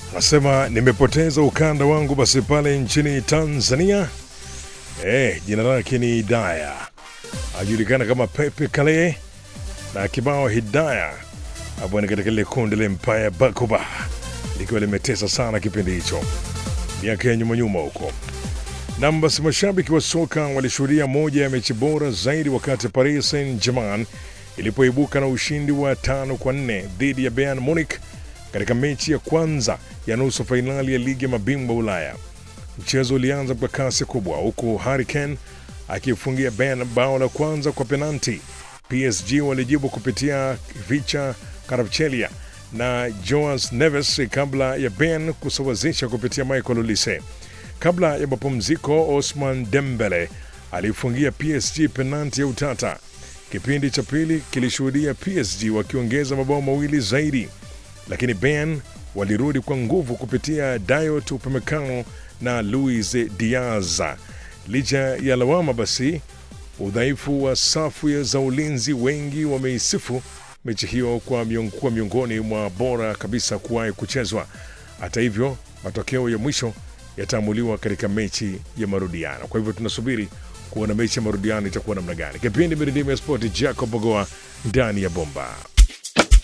Nasema nimepoteza ukanda wangu basi pale nchini Tanzania. Eh, jina lake ni Hidaya, ajulikana kama Pepe Kale na kibao Hidaya hapo ni katika lile kundi la Empire Bakuba likiwa limetesa sana kipindi hicho miaka ya nyuma nyuma huko. Nam, basi mashabiki wa soka walishuhudia moja ya mechi bora zaidi wakati Paris Saint-Germain ilipoibuka na ushindi wa tano kwa nne dhidi ya Bayern Munich katika mechi ya kwanza ya nusu fainali ya ligi ya mabingwa Ulaya. Mchezo ulianza kwa kasi kubwa, huku Harry Kane akifungia Bayern bao la kwanza kwa penalti. PSG walijibu kupitia Vicha Kvaratskhelia na Joas Neves kabla ya Bayern kusawazisha kupitia Michael Olise. Kabla ya mapumziko, Osman Dembele alifungia PSG penalti ya utata. Kipindi cha pili kilishuhudia PSG wakiongeza mabao mawili zaidi, lakini Bayern walirudi kwa nguvu kupitia Dayot Upamecano na Luis Diaz. Licha ya lawama basi udhaifu wa safu za ulinzi, wengi wameisifu mechi hiyo kwa miong, kuwa miongoni mwa bora kabisa kuwahi kuchezwa. Hata hivyo, matokeo ya mwisho yataamuliwa katika mechi ya marudiano. Kwa hivyo tunasubiri kuona mechi ya marudiano itakuwa namna gani. Kipindi miridimo ya spoti, Jacob Bogoa ndani ya bomba.